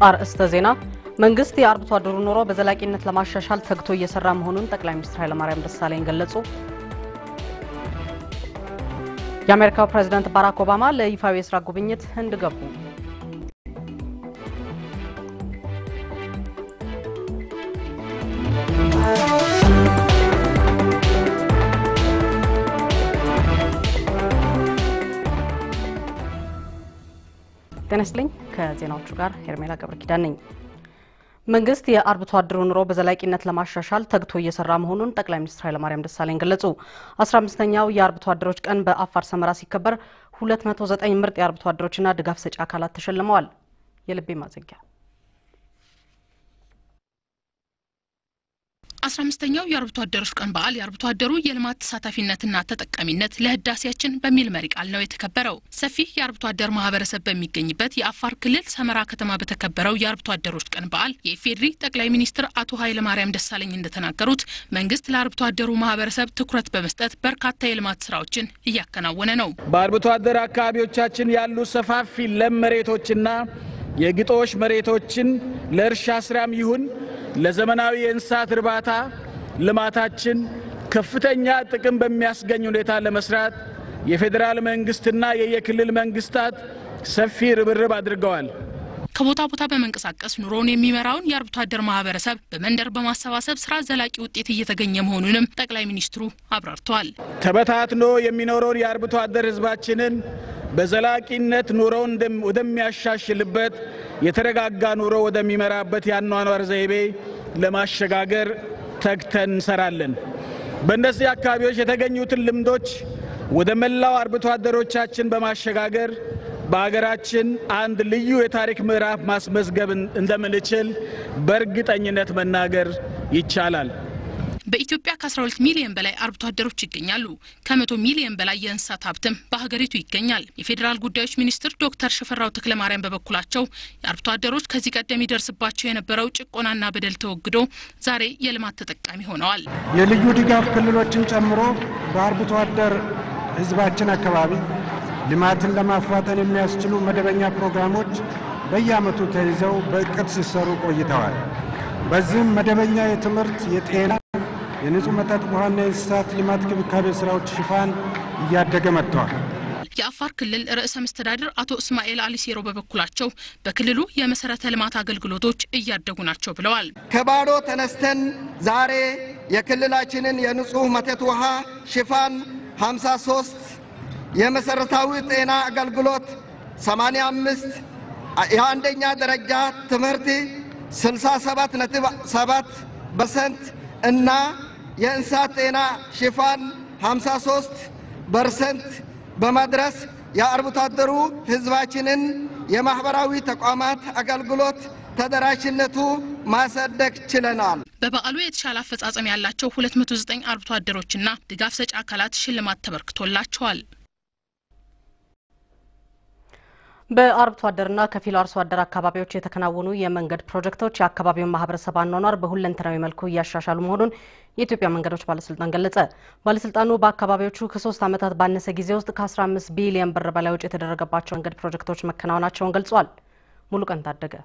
አርእስተ ዜና መንግስት የአርብቶ አደሩ ኑሮ በዘላቂነት ለማሻሻል ተግቶ እየሰራ መሆኑን ጠቅላይ ሚኒስትር ኃይለማርያም ደሳለኝ ገለጹ። የአሜሪካው ፕሬዝዳንት ባራክ ኦባማ ለይፋዊ የስራ ጉብኝት ህንድ ገቡ። ጤና ይስጥልኝ። ከዜናዎቹ ጋር ሄርሜላ ገብረ ኪዳን ነኝ። መንግስት የአርብቶ አደሩ ኑሮ በዘላቂነት ለማሻሻል ተግቶ እየሰራ መሆኑን ጠቅላይ ሚኒስትር ኃይለማርያም ደሳለኝ ገለጹ። አስራ አምስተኛው የአርብቶ አደሮች ቀን በአፋር ሰመራ ሲከበር 209 ምርጥ የአርብቶ አደሮችና ድጋፍ ሰጪ አካላት ተሸልመዋል። የልቤ ማዘጊያ አስራ አምስተኛው የአርብቶ አደሮች ቀን በዓል የአርብቶ አደሩ የልማት ተሳታፊነትና ተጠቃሚነት ለህዳሴያችን በሚል መሪ ቃል ነው የተከበረው። ሰፊ የአርብቶ አደር ማህበረሰብ በሚገኝበት የአፋር ክልል ሰመራ ከተማ በተከበረው የአርብቶ አደሮች ቀን በዓል የኢፌዴሪ ጠቅላይ ሚኒስትር አቶ ኃይለማርያም ደሳለኝ እንደተናገሩት መንግስት ለአርብቶ አደሩ ማህበረሰብ ትኩረት በመስጠት በርካታ የልማት ስራዎችን እያከናወነ ነው። በአርብቶ አደር አካባቢዎቻችን ያሉ ሰፋፊ ለም መሬቶችና የግጦሽ መሬቶችን ለእርሻ ስራም ይሁን ለዘመናዊ የእንስሳት እርባታ ልማታችን ከፍተኛ ጥቅም በሚያስገኝ ሁኔታ ለመስራት የፌዴራል መንግስትና የየክልል መንግስታት ሰፊ ርብርብ አድርገዋል። ከቦታ ቦታ በመንቀሳቀስ ኑሮውን የሚመራውን የአርብቶ አደር ማህበረሰብ በመንደር በማሰባሰብ ስራ ዘላቂ ውጤት እየተገኘ መሆኑንም ጠቅላይ ሚኒስትሩ አብራርተዋል። ተበታትኖ የሚኖረውን የአርብቶ አደር ህዝባችንን በዘላቂነት ኑሮውን ወደሚያሻሽልበት የተረጋጋ ኑሮ ወደሚመራበት የአኗኗር ዘይቤ ለማሸጋገር ተግተን እንሰራለን። በእነዚህ አካባቢዎች የተገኙትን ልምዶች ወደ መላው አርብቶ አደሮቻችን በማሸጋገር በሀገራችን አንድ ልዩ የታሪክ ምዕራፍ ማስመዝገብ እንደምንችል በእርግጠኝነት መናገር ይቻላል። በኢትዮጵያ ከ12 ሚሊዮን በላይ አርብቶ አደሮች ይገኛሉ። ከመቶ ሚሊዮን በላይ የእንስሳት ሀብትም በሀገሪቱ ይገኛል። የፌዴራል ጉዳዮች ሚኒስትር ዶክተር ሽፈራው ተክለማርያም በበኩላቸው የአርብቶ አደሮች ከዚህ ቀደም ይደርስባቸው የነበረው ጭቆናና በደል ተወግዶ ዛሬ የልማት ተጠቃሚ ሆነዋል። የልዩ ድጋፍ ክልሎችን ጨምሮ በአርብቶ አደር ህዝባችን አካባቢ ልማትን ለማፋጠን የሚያስችሉ መደበኛ ፕሮግራሞች በየዓመቱ ተይዘው በእቅድ ሲሰሩ ቆይተዋል። በዚህም መደበኛ የትምህርት፣ የጤና የንጹህ መጠጥ ውሃና የእንስሳት ልማት ክብካቤ ስራዎች ሽፋን እያደገ መጥተዋል። የአፋር ክልል ርዕሰ መስተዳድር አቶ እስማኤል አሊ ሲሮ በበኩላቸው በክልሉ የመሰረተ ልማት አገልግሎቶች እያደጉ ናቸው ብለዋል። ከባዶ ተነስተን ዛሬ የክልላችንን የንጹህ መጠጥ ውሃ ሽፋን 53 የመሰረታዊ ጤና አገልግሎት 85 የአንደኛ ደረጃ ትምህርት 67.7 ፐርሰንት እና የእንስሳት ጤና ሽፋን 53 ፐርሰንት በመድረስ የአርብቶ አደሩ ህዝባችንን የማህበራዊ ተቋማት አገልግሎት ተደራሽነቱ ማሳደግ ችለናል። በበዓሉ የተሻለ አፈጻጸም ያላቸው 209 አርብቶ አደሮችና ድጋፍ ሰጪ አካላት ሽልማት ተበርክቶላቸዋል። በአርብቶ አደርና ከፊል አርሶ አደር አካባቢዎች የተከናወኑ የመንገድ ፕሮጀክቶች የአካባቢውን ማህበረሰብ አኗኗር በሁለንተናዊ መልኩ እያሻሻሉ መሆኑን የኢትዮጵያ መንገዶች ባለስልጣን ገለጸ። ባለስልጣኑ በአካባቢዎቹ ከሶስት ዓመታት ባነሰ ጊዜ ውስጥ ከ15 ቢሊዮን ብር በላይ ወጪ የተደረገባቸው መንገድ ፕሮጀክቶች መከናወናቸውን ገልጿል። ሙሉቀን ታደገ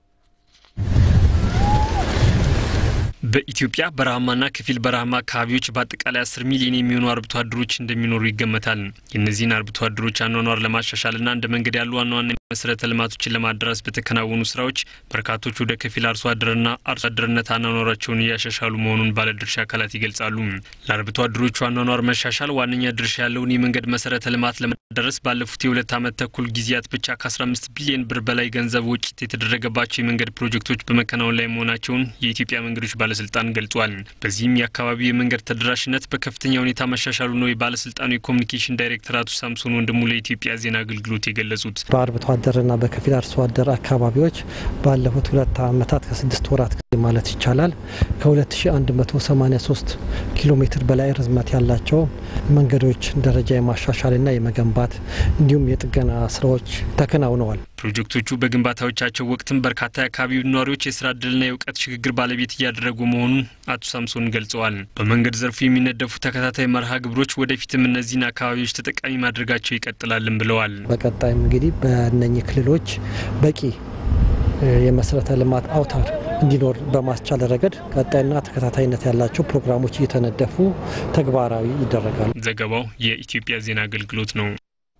በኢትዮጵያ በረሃማና ከፊል በረሃማ አካባቢዎች በአጠቃላይ አስር ሚሊዮን የሚሆኑ አርብቶ አደሮች እንደሚኖሩ ይገመታል። የእነዚህን አርብቶ አደሮች አኗኗር ለማሻሻልና እንደ መንገድ ያሉ ዋና ዋና መሰረተ ልማቶችን ለማዳረስ በተከናወኑ ስራዎች በርካቶች ወደ ከፊል አርሶ አደርና አርሶ አደርነት አኗኗራቸውን እያሻሻሉ መሆኑን ባለድርሻ አካላት ይገልጻሉ። ለአርብቶ አደሮቹ አኗኗር መሻሻል ዋነኛ ድርሻ ያለውን የመንገድ መሰረተ ልማት ለማዳረስ ባለፉት የሁለት ዓመት ተኩል ጊዜያት ብቻ ከ15 ቢሊዮን ብር በላይ ገንዘብ ወጪ የተደረገባቸው የመንገድ ፕሮጀክቶች በመከናወን ላይ መሆናቸውን የኢትዮጵያ መንገዶች ባለስልጣን ገልጿል። በዚህም የአካባቢው የመንገድ ተደራሽነት በከፍተኛ ሁኔታ መሻሻሉ ነው የባለስልጣኑ የኮሚኒኬሽን ዳይሬክተር አቶ ሳምሶን ወንድሙ ለኢትዮጵያ ዜና አገልግሎት የገለጹት። በአርብቶ አደርና በከፊል አርሶ አደር አካባቢዎች ባለፉት ሁለት ዓመታት ከስድስት ወራት ጊዜ ማለት ይቻላል ከ2183 ኪሎ ሜትር በላይ ርዝመት ያላቸው መንገዶች ደረጃ የማሻሻልና የመገንባት እንዲሁም የጥገና ስራዎች ተከናውነዋል። ፕሮጀክቶቹ በግንባታዎቻቸው ወቅትም በርካታ የአካባቢው ነዋሪዎች የስራ እድልና የእውቀት ሽግግር ባለቤት እያደረጉ መሆኑን አቶ ሳምሶን ገልጸዋል። በመንገድ ዘርፉ የሚነደፉ ተከታታይ መርሃ ግብሮች ወደፊትም እነዚህን አካባቢዎች ተጠቃሚ ማድረጋቸው ይቀጥላልን ብለዋል። በቀጣይም እንግዲህ በእነኚህ ክልሎች በቂ የመሰረተ ልማት አውታር እንዲኖር በማስቻል ረገድ ቀጣይና ተከታታይነት ያላቸው ፕሮግራሞች እየተነደፉ ተግባራዊ ይደረጋሉ። ዘገባው የኢትዮጵያ ዜና አገልግሎት ነው።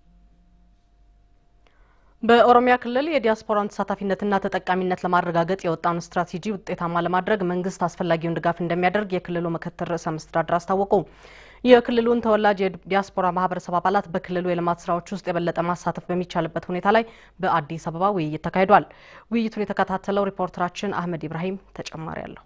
በኦሮሚያ ክልል የዲያስፖራን ተሳታፊነትና ተጠቃሚነት ለማረጋገጥ የወጣውን ስትራቴጂ ውጤታማ ለማድረግ መንግስት አስፈላጊውን ድጋፍ እንደሚያደርግ የክልሉ ምክትል ርዕሰ መስተዳድር አስታወቁ። የክልሉን ተወላጅ የዲያስፖራ ማህበረሰብ አባላት በክልሉ የልማት ስራዎች ውስጥ የበለጠ ማሳተፍ በሚቻልበት ሁኔታ ላይ በአዲስ አበባ ውይይት ተካሂዷል። ውይይቱን የተከታተለው ሪፖርተራችን አህመድ ኢብራሂም ተጨማሪ አለው።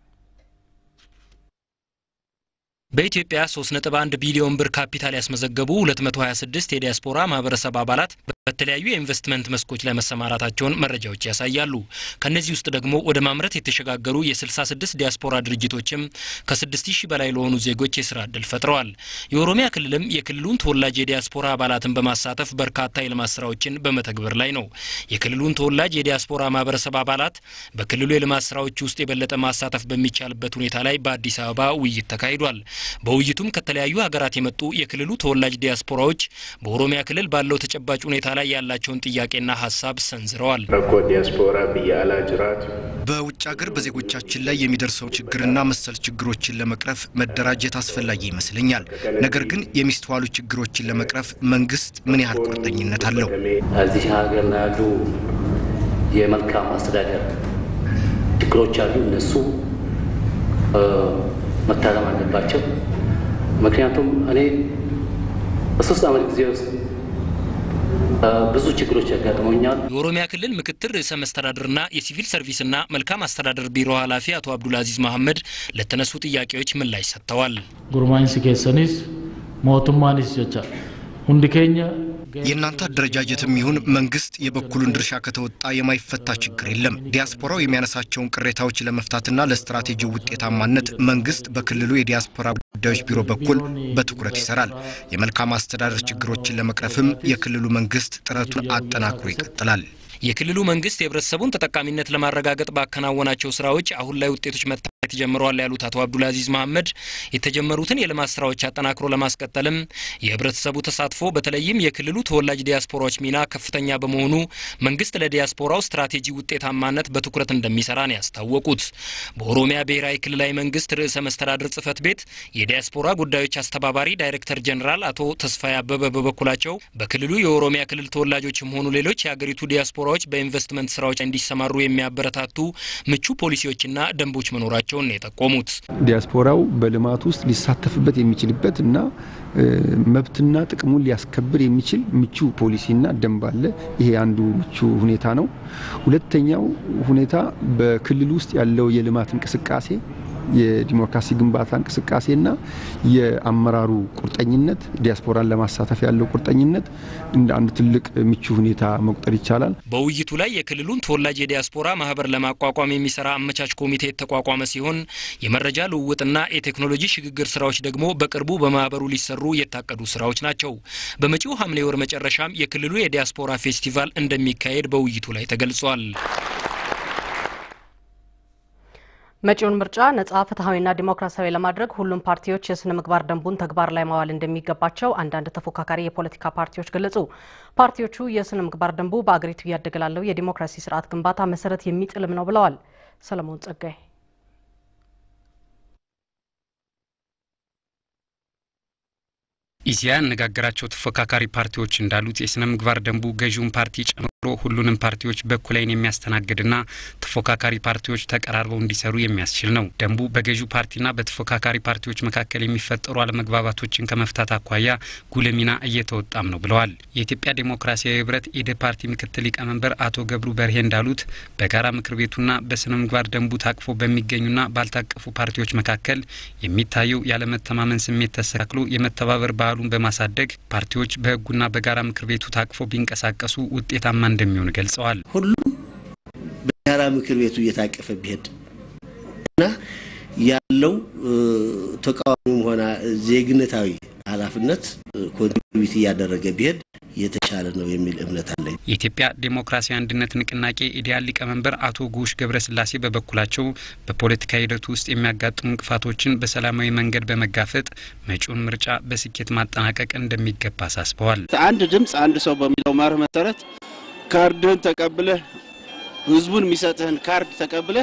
በኢትዮጵያ 3.1 ቢሊዮን ብር ካፒታል ያስመዘገቡ 226 የዲያስፖራ ማህበረሰብ አባላት በተለያዩ የኢንቨስትመንት መስኮች ላይ መሰማራታቸውን መረጃዎች ያሳያሉ። ከነዚህ ውስጥ ደግሞ ወደ ማምረት የተሸጋገሩ የ66 ዲያስፖራ ድርጅቶችም ከ6000 በላይ ለሆኑ ዜጎች የስራ እድል ፈጥረዋል። የኦሮሚያ ክልልም የክልሉን ተወላጅ የዲያስፖራ አባላትን በማሳተፍ በርካታ የልማት ስራዎችን በመተግበር ላይ ነው። የክልሉን ተወላጅ የዲያስፖራ ማህበረሰብ አባላት በክልሉ የልማት ስራዎች ውስጥ የበለጠ ማሳተፍ በሚቻልበት ሁኔታ ላይ በአዲስ አበባ ውይይት ተካሂዷል። በውይይቱም ከተለያዩ ሀገራት የመጡ የክልሉ ተወላጅ ዲያስፖራዎች በኦሮሚያ ክልል ባለው ተጨባጭ ሁኔታ ላይ ያላቸውን ጥያቄና ሀሳብ ሰንዝረዋል። ረኮ ዲያስፖራ ብያላ ጅራቱ በውጭ ሀገር በዜጎቻችን ላይ የሚደርሰው ችግርና መሰል ችግሮችን ለመቅረፍ መደራጀት አስፈላጊ ይመስለኛል። ነገር ግን የሚስተዋሉ ችግሮችን ለመቅረፍ መንግስት ምን ያህል ቁርጠኝነት አለው? እዚህ ሀገር ያሉ የመልካም አስተዳደር ችግሮች አሉ። እነሱ መታረም አለባቸው። ምክንያቱም እኔ በሶስት ዓመት ጊዜ ውስጥ ብዙ ችግሮች ያጋጥመኛል። የኦሮሚያ ክልል ምክትል ርዕሰ መስተዳድርና የሲቪል ሰርቪስና መልካም አስተዳደር ቢሮ ኃላፊ አቶ አብዱልአዚዝ መሐመድ ለተነሱ ጥያቄዎች ምላሽ ሰጥተዋል። ጉርማይንስ ኬሰኒስ ሞቱማኒስ ጀቻ ሁንዲ ኬኛ የእናንተ አደረጃጀትም ይሁን መንግስት የበኩሉን ድርሻ ከተወጣ የማይፈታ ችግር የለም። ዲያስፖራው የሚያነሳቸውን ቅሬታዎች ለመፍታትና ለስትራቴጂው ውጤታማነት መንግስት በክልሉ የዲያስፖራ ጉዳዮች ቢሮ በኩል በትኩረት ይሰራል። የመልካም አስተዳደር ችግሮችን ለመቅረፍም የክልሉ መንግስት ጥረቱን አጠናክሮ ይቀጥላል። የክልሉ መንግስት የህብረተሰቡን ተጠቃሚነት ለማረጋገጥ ባከናወናቸው ስራዎች አሁን ላይ ውጤቶች መታየት ጀምረዋል ያሉት አቶ አብዱልአዚዝ መሐመድ የተጀመሩትን የልማት ስራዎች አጠናክሮ ለማስቀጠልም የህብረተሰቡ ተሳትፎ በተለይም የክልሉ ተወላጅ ዲያስፖራዎች ሚና ከፍተኛ በመሆኑ መንግስት ለዲያስፖራው ስትራቴጂ ውጤታማነት በትኩረት እንደሚሰራ ነው ያስታወቁት። በኦሮሚያ ብሔራዊ ክልላዊ መንግስት ርዕሰ መስተዳድር ጽህፈት ቤት የዲያስፖራ ጉዳዮች አስተባባሪ ዳይሬክተር ጀኔራል አቶ ተስፋዬ አበበ በበኩላቸው በክልሉ የኦሮሚያ ክልል ተወላጆችም ሆኑ ሌሎች የሀገሪቱ ዲያስፖራ ዲያስፖራዎች በኢንቨስትመንት ስራዎች እንዲሰማሩ የሚያበረታቱ ምቹ ፖሊሲዎችና ደንቦች መኖራቸውን ነው የጠቆሙት። ዲያስፖራው በልማት ውስጥ ሊሳተፍበት የሚችልበት እና መብትና ጥቅሙን ሊያስከብር የሚችል ምቹ ፖሊሲና ደንብ አለ። ይሄ አንዱ ምቹ ሁኔታ ነው። ሁለተኛው ሁኔታ በክልል ውስጥ ያለው የልማት እንቅስቃሴ የዲሞክራሲ ግንባታ እንቅስቃሴና የአመራሩ ቁርጠኝነት ዲያስፖራን ለማሳተፍ ያለው ቁርጠኝነት እንደ አንድ ትልቅ ምቹ ሁኔታ መቁጠር ይቻላል። በውይይቱ ላይ የክልሉን ተወላጅ የዲያስፖራ ማህበር ለማቋቋም የሚሰራ አመቻች ኮሚቴ የተቋቋመ ሲሆን የመረጃ ልውውጥና የቴክኖሎጂ ሽግግር ስራዎች ደግሞ በቅርቡ በማህበሩ ሊሰሩ የታቀዱ ስራዎች ናቸው። በመጪው ሐምሌ ወር መጨረሻም የክልሉ የዲያስፖራ ፌስቲቫል እንደሚካሄድ በውይይቱ ላይ ተገልጿል። መጪውን ምርጫ ነጻ ፍትሐዊና ዲሞክራሲያዊ ለማድረግ ሁሉም ፓርቲዎች የስነ ምግባር ደንቡን ተግባር ላይ ማዋል እንደሚገባቸው አንዳንድ ተፎካካሪ የፖለቲካ ፓርቲዎች ገለጹ። ፓርቲዎቹ የስነ ምግባር ደንቡ በአገሪቱ እያደገ ላለው የዲሞክራሲ ስርዓት ግንባታ መሰረት የሚጥልም ነው ብለዋል። ሰለሞን ጸጋይ ኢዜአ ያነጋገራቸው ተፎካካሪ ፓርቲዎች እንዳሉት የስነ ምግባር ደንቡ ገዢውን ፓርቲ ጨምሮ ሁሉንም ፓርቲዎች በእኩል ዓይን የሚያስተናግድና ተፎካካሪ ፓርቲዎች ተቀራርበው እንዲሰሩ የሚያስችል ነው። ደንቡ በገዢው ፓርቲና በተፎካካሪ ፓርቲዎች መካከል የሚፈጠሩ አለመግባባቶችን ከመፍታት አኳያ ጉልህ ሚና እየተወጣም ነው ብለዋል። የኢትዮጵያ ዴሞክራሲያዊ ህብረት ኢዴ ፓርቲ ምክትል ሊቀመንበር አቶ ገብሩ በርሄ እንዳሉት በጋራ ምክር ቤቱና በስነ ምግባር ደንቡ ታቅፎ በሚገኙና ባልታቀፉ ፓርቲዎች መካከል የሚታየው ያለመተማመን ስሜት ተስተካክሎ የመተባበር ባህሉን በማሳደግ ፓርቲዎች በህጉና በጋራ ምክር ቤቱ ታቅፎ ቢንቀሳቀሱ ውጤታማ እንደሚሆን ገልጸዋል። ሁሉም በጋራ ምክር ቤቱ እየታቀፈ ቢሄድ እና ያለው ተቃዋሚም ሆነ ዜግነታዊ ኃላፊነት ኮንትሪቢዩት እያደረገ ቢሄድ የተሻለ ነው የሚል እምነት አለኝ። የኢትዮጵያ ዴሞክራሲያዊ አንድነት ንቅናቄ ኢዲያል ሊቀመንበር አቶ ጉሽ ገብረስላሴ በበኩላቸው በፖለቲካ ሂደቱ ውስጥ የሚያጋጥሙ እንቅፋቶችን በሰላማዊ መንገድ በመጋፈጥ መጪውን ምርጫ በስኬት ማጠናቀቅ እንደሚገባ አሳስበዋል። አንድ ድምፅ አንድ ሰው በሚለው መርህ መሰረት ካርድህን ተቀብለህ ህዝቡን የሚሰጥህን ካርድ ተቀብለህ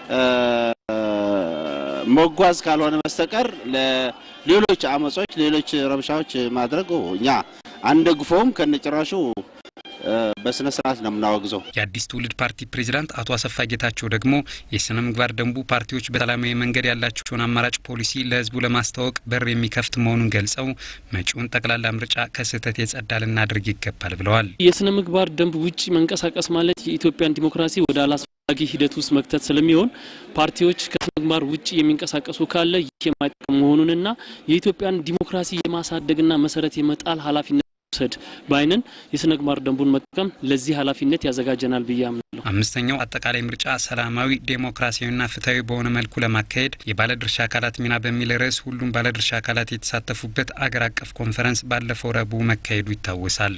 መጓዝ ካልሆነ በስተቀር ለሌሎች አመጾች፣ ሌሎች ረብሻዎች ማድረግ እኛ አንደግፈውም። ከነጭራሹ በስነ ስርዓት ነው የምናወግዘው። የአዲስ ትውልድ ፓርቲ ፕሬዚዳንት አቶ አሰፋ ጌታቸው ደግሞ የስነ ምግባር ደንቡ ፓርቲዎች በሰላማዊ መንገድ ያላቸውን አማራጭ ፖሊሲ ለህዝቡ ለማስተዋወቅ በር የሚከፍት መሆኑን ገልጸው መጪውን ጠቅላላ ምርጫ ከስህተት የጸዳ ልናደርግ ይገባል ብለዋል። የስነ ምግባር ደንብ ውጭ መንቀሳቀስ ማለት የኢትዮጵያን ዲሞክራሲ ወደ አላስፈላጊ ሂደት ውስጥ መክተት ስለሚሆን ፓርቲዎች ከስነ ምግባር ውጭ የሚንቀሳቀሱ ካለ ይህ የማይጠቅም መሆኑንና የኢትዮጵያን ዲሞክራሲ የማሳደግና መሰረት የመጣል ኃላፊነት መውሰድ በአይንን የስነ ምግባር ደንቡን መጠቀም ለዚህ ኃላፊነት ያዘጋጀናል ብዬ አምናለሁ። አምስተኛው አጠቃላይ ምርጫ ሰላማዊ ዴሞክራሲያዊና ፍትሐዊ በሆነ መልኩ ለማካሄድ የባለድርሻ አካላት ሚና በሚል ርዕስ ሁሉም ባለድርሻ አካላት የተሳተፉበት አገር አቀፍ ኮንፈረንስ ባለፈው ረቡዕ መካሄዱ ይታወሳል።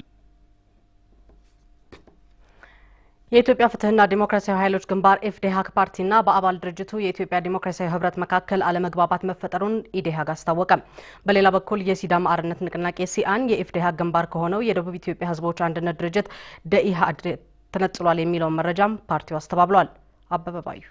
የኢትዮጵያ ፍትህና ዲሞክራሲያዊ ኃይሎች ግንባር ኢፍዴሀክ ፓርቲና በአባል ድርጅቱ የኢትዮጵያ ዲሞክራሲያዊ ህብረት መካከል አለመግባባት መፈጠሩን ኢዴሀግ አስታወቀ። በሌላ በኩል የሲዳማ አርነት ንቅናቄ ሲአን የኢፍዴሀክ ግንባር ከሆነው የደቡብ ኢትዮጵያ ህዝቦች አንድነት ድርጅት ደኢህአድ ተነጥሏል የሚለውን መረጃም ፓርቲው አስተባብሏል። አበበ ባዩ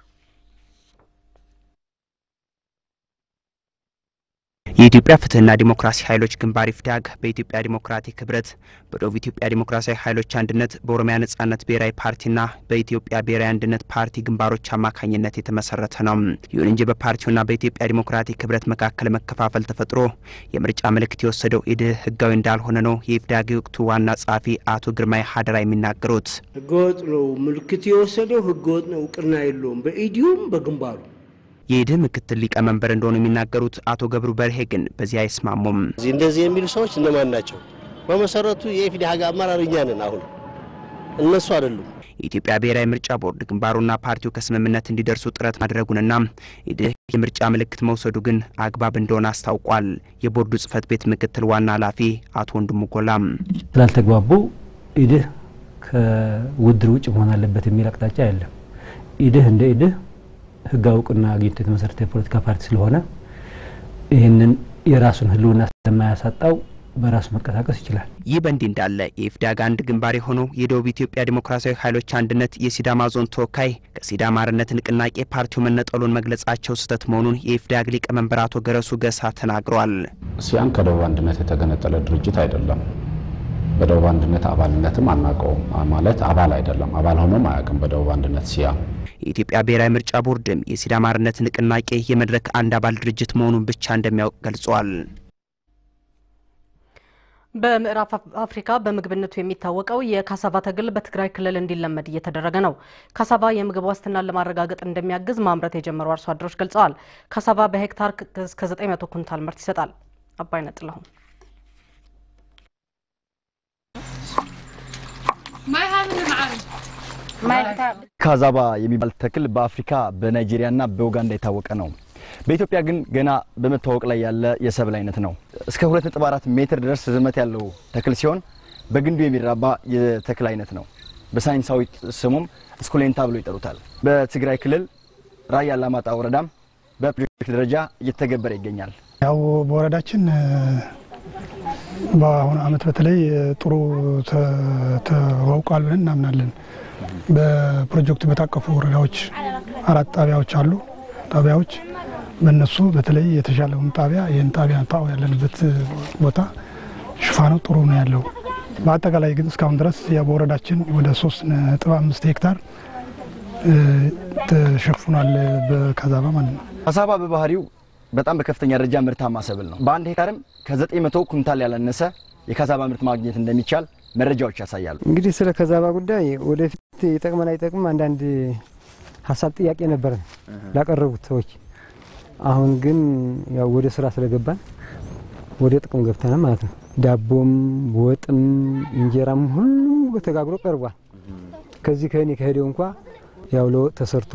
የኢትዮጵያ ፍትህና ዲሞክራሲ ኃይሎች ግንባር ኢፍዳግ በኢትዮጵያ ዲሞክራቲክ ህብረት በደቡብ ኢትዮጵያ ዲሞክራሲያዊ ኃይሎች አንድነት በኦሮሚያ ነጻነት ብሔራዊ ፓርቲና በኢትዮጵያ ብሔራዊ አንድነት ፓርቲ ግንባሮች አማካኝነት የተመሰረተ ነው። ይሁን እንጂ በፓርቲውና በኢትዮጵያ ዲሞክራቲክ ህብረት መካከል መከፋፈል ተፈጥሮ የምርጫ ምልክት የወሰደው ኢድህ ህጋዊ እንዳልሆነ ነው የኢፍዳግ ወቅቱ ዋና ጸሐፊ አቶ ግርማይ ሀደራ የሚናገሩት። ህገወጥ ነው ምልክት የወሰደው ህገወጥ ነው፣ እውቅና የለውም በኢዲዩም በግንባሩ የኢድህ ምክትል ሊቀመንበር እንደሆኑ የሚናገሩት አቶ ገብሩ በርሄ ግን በዚህ አይስማሙም። እዚህ እንደዚህ የሚሉ ሰዎች እነማን ናቸው? በመሰረቱ የኢፍዴሀግ አመራር እኛ ነን። አሁን እነሱ አይደሉም። የኢትዮጵያ ብሔራዊ ምርጫ ቦርድ ግንባሩና ፓርቲው ከስምምነት እንዲደርሱ ጥረት ማድረጉንና ኢድህ የምርጫ ምልክት መውሰዱ ግን አግባብ እንደሆነ አስታውቋል። የቦርዱ ጽህፈት ቤት ምክትል ዋና ኃላፊ አቶ ወንድሙ ጎላም ስላልተግባቡ ኢድህ ከውድድር ውጭ መሆን አለበት የሚል አቅጣጫ የለም። ኢድህ እንደ ኢድህ ህጋዊ እውቅና አግኝቶ የተመሰረተ የፖለቲካ ፓርቲ ስለሆነ ይህንን የራሱን ህልውና ስለማያሳጣው በራሱ መንቀሳቀስ ይችላል። ይህ በእንዲህ እንዳለ የኢፍዳግ አንድ ግንባር የሆነው የደቡብ ኢትዮጵያ ዲሞክራሲያዊ ኃይሎች አንድነት የሲዳማ ዞን ተወካይ ከሲዳማ አርነት ንቅናቄ ፓርቲው መነጠሉን መግለጻቸው ስህተት መሆኑን የኢፍዳግ ሊቀመንበር አቶ ገረሱ ገሳ ተናግረዋል። ሲያን ከደቡብ አንድነት የተገነጠለ ድርጅት አይደለም። በደቡብ አንድነት አባልነትም አናውቀውም። ማለት አባል አይደለም፣ አባል ሆኖም አያውቅም በደቡብ አንድነት ሲያ የኢትዮጵያ ብሔራዊ ምርጫ ቦርድም የሲዳማ አርነት ንቅናቄ የመድረክ አንድ አባል ድርጅት መሆኑን ብቻ እንደሚያውቅ ገልጿል። በምዕራብ አፍሪካ በምግብነቱ የሚታወቀው የካሳቫ ተክል በትግራይ ክልል እንዲለመድ እየተደረገ ነው። ካሳቫ የምግብ ዋስትናን ለማረጋገጥ እንደሚያግዝ ማምረት የጀመሩ አርሶ አደሮች ገልጸዋል። ካሳቫ በሄክታር እስከ 900 ኩንታል ምርት ይሰጣል። አባይነህ ጥላሁን ካዛባ የሚባል ተክል በአፍሪካ በናይጄሪያና በኡጋንዳ የታወቀ ነው። በኢትዮጵያ ግን ገና በመታወቅ ላይ ያለ የሰብል አይነት ነው። እስከ 2.4 ሜትር ድረስ ርዝመት ያለው ተክል ሲሆን በግንዱ የሚራባ የተክል አይነት ነው። በሳይንሳዊ ስሙም ስኩሌንታ ብሎ ይጠሩታል። በትግራይ ክልል ራያ አላማጣ ወረዳም በፕሮጀክት ደረጃ እየተገበረ ይገኛል። ያው በወረዳችን በአሁኑ ዓመት በተለይ ጥሩ ተዋውቋል ብለን እናምናለን። በፕሮጀክቱ በታቀፉ ወረዳዎች አራት ጣቢያዎች አሉ። ጣቢያዎች በእነሱ በተለይ የተሻለውን ጣቢያ ይህን ጣቢያ ታው ያለንበት ቦታ ሽፋኑ ጥሩ ነው ያለው። በአጠቃላይ ግን እስካሁን ድረስ በወረዳችን ወደ ሶስት ነጥብ አምስት ሄክታር ተሸፍኗል በካዛባ ማለት ነው። ካሳባ በባህሪው በጣም በከፍተኛ ደረጃ ምርታማ ሰብል ነው። በአንድ ሄክታርም ከዘጠኝ መቶ ኩንታል ያላነሰ የካዛባ ምርት ማግኘት እንደሚቻል መረጃዎች ያሳያሉ። እንግዲህ ስለ ካዛባ ጉዳይ ወደፊት ይጠቅመን አይጠቅም አንዳንድ ሀሳብ ጥያቄ ነበረን ላቀረቡት ሰዎች። አሁን ግን ያው ወደ ስራ ስለገባን ወደ ጥቅም ገብተናል ማለት ነው። ዳቦም ወጥም እንጀራም ሁሉም ተጋግሮ ቀርቧል። ከዚህ ከእኔ ከሄደው እንኳ ያው ለወጥ ተሰርቶ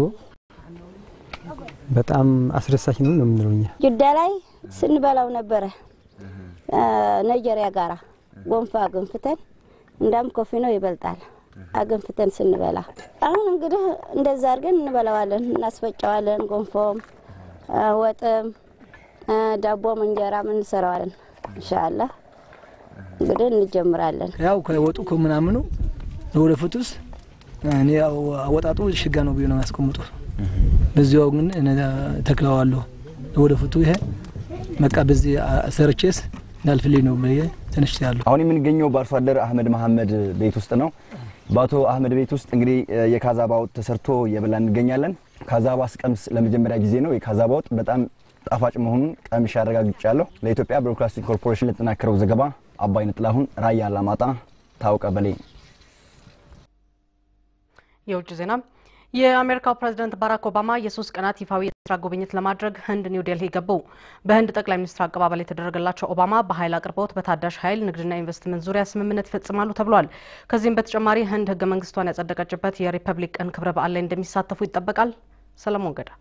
በጣም አስደሳች ነው ነው የምንለው እኛ። ጅዳ ላይ ስንበላው ነበረ ናይጄሪያ ጋራ ጎንፋ አገንፍተን እንዳም ኮፊ ነው ይበልጣል አገንፍተን ስንበላ። አሁን እንግዲህ እንደዛ አድርገን እንበላዋለን፣ እናስፈጨዋለን። ጎንፎም ወጥም ዳቦም እንጀራም እንሰራዋለን። ኢንሻአላህ እንግዲህ እንጀምራለን። ያው ከወጡ ከምናምኑ ለወደፊቱስ እኔ ያው አወጣጡ ሽጋ ነው ብዬ ነው የሚያስቀምጡ። በዚያው ግን ተክለዋለሁ ወደፊቱ ይሄ በቃ በዚህ ሰርቼስ እንዳልፍልኝ ነው ብዬ ተነስቻለሁ። አሁን የምንገኘው በአርሶ አደር አህመድ መሐመድ ቤት ውስጥ ነው። በአቶ አህመድ ቤት ውስጥ እንግዲህ የካዛባ ወጥ ተሰርቶ እየበላ እንገኛለን። ካዛባ ስቀምስ ለመጀመሪያ ጊዜ ነው። የካዛባ ወጥ በጣም ጣፋጭ መሆኑን ቀምሼ አረጋግጫለሁ። ለኢትዮጵያ ብሮድካስቲንግ ኮርፖሬሽን ለተጠናከረው ዘገባ አባይነህ ጥላሁን፣ ራያ አላማጣ፣ ታውቀ በሌ። የውጭ ዜና የአሜሪካው ፕሬዝዳንት ባራክ ኦባማ የሶስት ቀናት ይፋዊ የስራ ጉብኝት ለማድረግ ህንድ ኒው ዴልሂ ገቡ። በህንድ ጠቅላይ ሚኒስትር አቀባበል የተደረገላቸው ኦባማ በኃይል አቅርቦት፣ በታዳሽ ኃይል ንግድና ኢንቨስትመንት ዙሪያ ስምምነት ይፈጽማሉ ተብሏል። ከዚህም በተጨማሪ ህንድ ህገ መንግስቷን ያጸደቀችበት የሪፐብሊክ ቀን ክብረ በዓል ላይ እንደሚሳተፉ ይጠበቃል። ሰለሞን ገዳ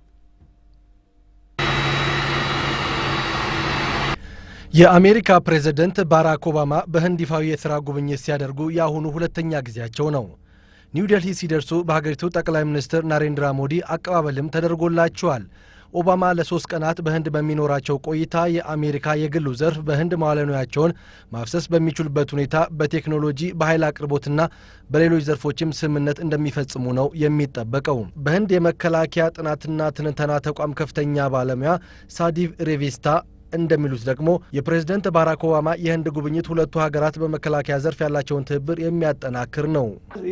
የአሜሪካ ፕሬዝደንት ባራክ ኦባማ በህንድ ይፋዊ የስራ ጉብኝት ሲያደርጉ የአሁኑ ሁለተኛ ጊዜያቸው ነው። ኒው ዴልሂ ሲደርሱ በሀገሪቱ ጠቅላይ ሚኒስትር ናሬንድራ ሞዲ አቀባበልም ተደርጎላቸዋል። ኦባማ ለሶስት ቀናት በህንድ በሚኖራቸው ቆይታ የአሜሪካ የግሉ ዘርፍ በህንድ መዋለ ንዋያቸውን ማፍሰስ በሚችሉበት ሁኔታ በቴክኖሎጂ በኃይል አቅርቦትና በሌሎች ዘርፎችም ስምምነት እንደሚፈጽሙ ነው የሚጠበቀው። በህንድ የመከላከያ ጥናትና ትንተና ተቋም ከፍተኛ ባለሙያ ሳዲቭ ሬቬስታ እንደሚሉት ደግሞ የፕሬዝደንት ባራክ ኦባማ የህንድ ጉብኝት ሁለቱ ሀገራት በመከላከያ ዘርፍ ያላቸውን ትብብር የሚያጠናክር ነው።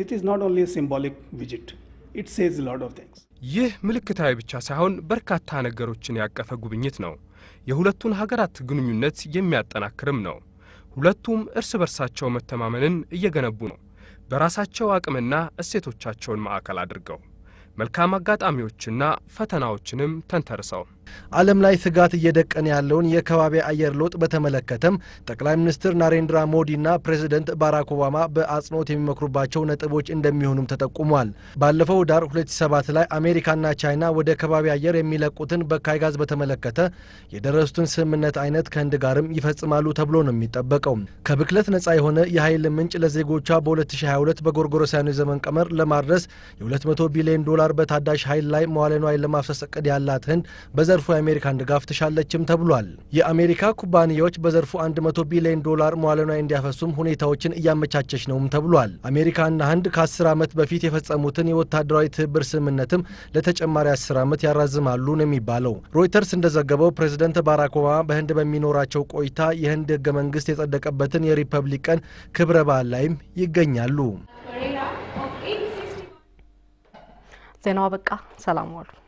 ይህ ምልክታዊ ብቻ ሳይሆን በርካታ ነገሮችን ያቀፈ ጉብኝት ነው። የሁለቱን ሀገራት ግንኙነት የሚያጠናክርም ነው። ሁለቱም እርስ በርሳቸው መተማመንን እየገነቡ ነው፣ በራሳቸው አቅምና እሴቶቻቸውን ማዕከል አድርገው መልካም አጋጣሚዎችና ፈተናዎችንም ተንተርሰው ዓለም ላይ ስጋት እየደቀነ ያለውን የከባቢ አየር ለውጥ በተመለከተም ጠቅላይ ሚኒስትር ናሬንድራ ሞዲና ፕሬዚደንት ባራክ ኦባማ በአጽንኦት የሚመክሩባቸው ነጥቦች እንደሚሆኑም ተጠቁሟል። ባለፈው ዳር 2007 ላይ አሜሪካና ቻይና ወደ ከባቢ አየር የሚለቁትን በካይ ጋዝ በተመለከተ የደረሱትን ስምምነት አይነት ከህንድ ጋርም ይፈጽማሉ ተብሎ ነው የሚጠበቀው። ከብክለት ነጻ የሆነ የኃይል ምንጭ ለዜጎቿ በ2022 በጎርጎሮሳውያኑ ዘመን ቀመር ለማድረስ የ200 ቢሊዮን ዶላር በታዳሽ ኃይል ላይ መዋለ ንዋይ ለማፍሰስ እቅድ ያላት ህንድ በዘርፉ የአሜሪካን ድጋፍ ትሻለችም ተብሏል። የአሜሪካ ኩባንያዎች በዘርፉ 100 ቢሊዮን ዶላር መዋለ ንዋይ እንዲያፈሱም ሁኔታዎችን እያመቻቸች ነውም ተብሏል። አሜሪካና ህንድ ከ10 ዓመት በፊት የፈጸሙትን የወታደራዊ ትብብር ስምምነትም ለተጨማሪ 10 ዓመት ያራዝማሉ ነው የሚባለው። ሮይተርስ እንደዘገበው ፕሬዝደንት ባራክ ኦባማ በህንድ በሚኖራቸው ቆይታ የህንድ ህገ መንግስት የጸደቀበትን የሪፐብሊክ ቀን ክብረ በዓል ላይም ይገኛሉ። ዜናው አበቃ። ሰላም ዋሉ።